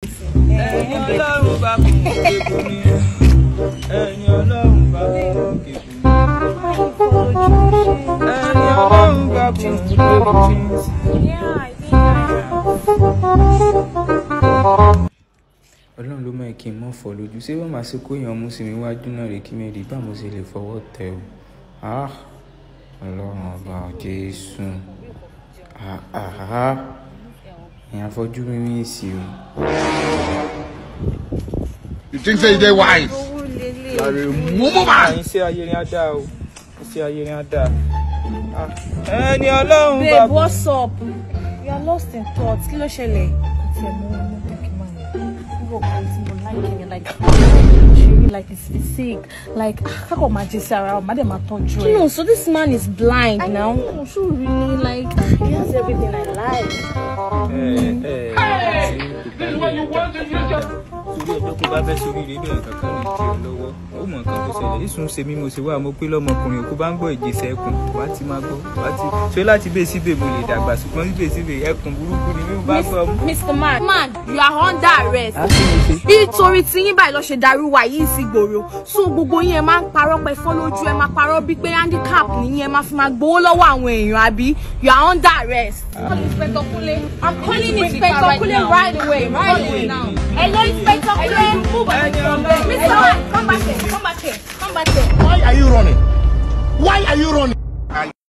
ẹni ọlọ́run bá kún kébù ni ẹni ọlọ́run bá kún kébù ni ẹni ọlọ́run bá kún kébù ni. ọlọ́run ló mọ̀ kí n mọ̀ fọ́ lójú ṣé wọ́n máa ṣe kó èèyàn mú sí mi wájú náà rè kí mi rí bá mo ṣe lè fọwọ́ tẹ o Ah, ọlọ́run ọba jésù Ah, ah, ah. èèyàn afọ́jú mímí sí o. You think say you dey wise? You are a mumu man. iṣẹ́ ayé ni á dá o iṣẹ́ ayé ni á dá Ah, ẹni ọlọ́run bá Babe, kún. what's up? You are lost in thoughts. Kí ló ṣẹlẹ̀? Kò tiẹ̀ mú ọmọ tẹ́kí máa yẹn. Nígbà kan tí mo láìpẹ́ yẹn, like, she really like is is sick. Like, kákọ̀ máa jẹ sí ara ọ̀, má dẹ̀ máa tọ́jú ẹ̀. No, so this man is blind I now. know, so really, like, he has everything I like. ẹ ẹ ṣe kò bá ilé ẹ̀dá torí ọjọ́ kó bá fẹ́ sórí rẹ̀ bẹ́ẹ̀ kankan rìn kí ọ lọ́wọ́ ó mọ̀ nǹkan tó ṣẹlẹ̀ ìsún ṣe mí mo ṣe wá mo pé lọ́mọkùnrin òkú bá ń gbọ́ ìjẹsẹ̀ ẹkùn wá ti máa gbọ́ wá ti ṣé láti bẹ́ẹ̀ síbẹ̀ mo lè dàgbà ṣùgbọ́n síbẹ̀ síbẹ̀ ẹkùn burúkú ni mi ò bá gbọ́ mú. Mr. Man, man, you are under arrest. á sì mo ṣe. Nítorí tí yín báyìí lọ ṣe darú wa yìí sí gbòòrò. So gbogbo yín ẹ máa ń parọ́ pé fọ́ lójú ẹ máa parọ́ bíi pé handicap nìyí ẹ máa fi máa gbowó lọ́wọ́ àwọn èèyàn àbí you are under arrest. Call Inspector Kule. I'm calling Inspector Kule right away, right away now. Hello, Inspector Kule. Mr. Man, come back here, come back here, come back here. Why are you running? Why are you running?